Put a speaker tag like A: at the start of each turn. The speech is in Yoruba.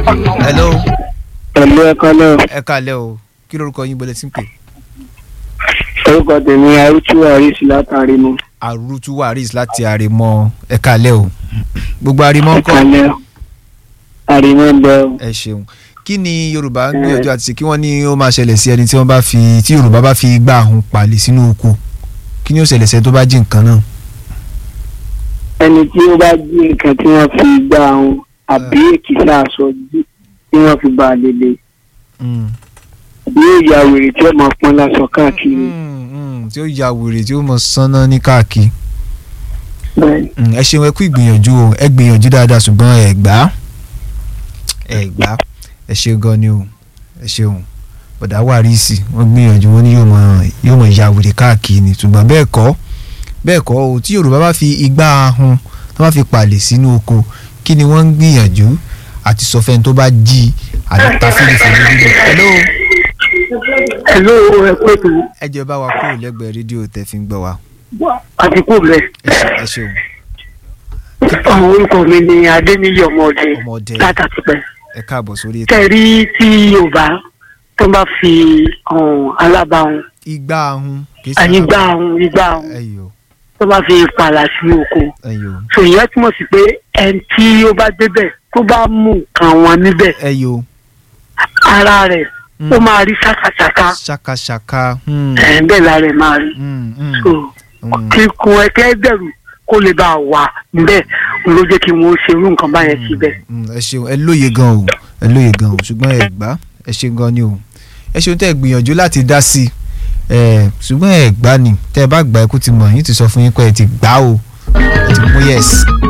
A: hello
B: pẹ̀lú ẹ̀kọ́ náà
A: ẹ kálẹ̀ o kí lorúkọ yín bọ́lẹ̀ tí ń pè
B: orúkọ tèmi arúgbó àríṣì látàrí mu
A: àrùtú waris láti àrèmọ ẹ kálẹ̀ o gbogbo àrèmọ ńkọ́
B: ẹ̀kálẹ̀ àrímọ́ ń bẹ o.
A: ẹ ṣeun kí ni yorùbá ń gbìyànjú àti ṣe kí wọ́n ní ó máa ṣẹlẹ̀ sí ẹni tí wọ́n bá fi tí yorùbá bá fi gbá àhún palẹ̀ sínú oko kí ni ó ṣẹlẹ̀ sẹ́ni tó bá jí nǹkan náà.
B: ẹni tí ó bá jí nǹkan tí wọ́n fi gbá àwọn àbí èkìtà aṣọ jí tí wọ́n fi bá a lélẹ̀
A: Mm.
B: yóò ya wèrè tí ó máa pọ́n láṣọ káàkiri.
A: Mm, mm, tí ó ya wèrè tí ó mọ sánná ní káàkiri
B: bẹ́ẹ̀
A: Mm, ẹ ṣeun ẹ kú ìgbìyànjú o ẹ gbìyànjú dáadáa ṣùgbọ́n ẹ gbà á ẹ gbà á ẹ ṣe gan ni o ẹ ṣeun bọ̀dá wàrísì wọ́n gbìyànjú wọ́n ní yóò mọ yóò mọ ya wèrè káàkiri ni ṣùgbọ́n bẹ́ẹ̀ kọ́ bẹ́ẹ̀ kọ́ o tí yorùbá bá fi igbá ahun tó bá fi pàlè sínú oko kí ni wọ́n ń gbìyànjú àti sọ fẹ́ni tó bá jí àti ta fílífìlì dídùn. hello
B: hello ẹ pé tó
A: ẹ jẹ́ bá wa kúrò lẹ́gbẹ̀ẹ́ rédíò tẹ́ fi ń gbọ́ wa
B: àdìpọ̀ rẹ̀
A: ẹ ṣeun
B: àwọn orúkọ mi ni adéníyí ọmọdé
A: ọmọdé
B: látàtìpẹ́
A: ẹ káàbọ̀ sórí ètò
B: tẹ̀rí tí yorùbá tó bá fi um, alábàáhùn
A: igbá ahun kì í ṣe
B: àyígbá ahùn igbá ahùn
A: ẹyọ
B: tó bá fi pààlà sínú oko
A: ẹyọ
B: so ìyẹn túmọ̀ sí pé ẹni tí ó bá débẹ̀ tó bá mú nǹkan wọn níbẹ̀
A: ẹyọ
B: ara rẹ̀
A: Mm.
B: ó máa rí ṣàkàṣàkà
A: ṣakaṣaka hmm,
B: ẹ̀ bẹ́ẹ̀ la rẹ̀ máa rí
A: hmm, hmm,
B: so
A: hmm.
B: kí kun ẹ̀kẹ́ bẹ̀rù kó lè bá a wà níbẹ̀ òun ló jẹ́ kí wọ́n ṣe irú nǹkan báyẹn síbẹ̀.
A: Mm, ẹ ṣeun ẹ lóye gan o ẹ lóye gan o ṣùgbọ́n ẹ gbà ẹ ṣe gan ni o ẹ ṣeun tẹ́ ẹ gbìyànjú láti dá sí i ẹ ṣùgbọ́n ẹ gbà ni tẹ́ ẹ bá gbà ẹ kó ti mọ̀ yín ti sọ fún yín pé ẹ ti gbà o ẹ ti mú yẹ̀sì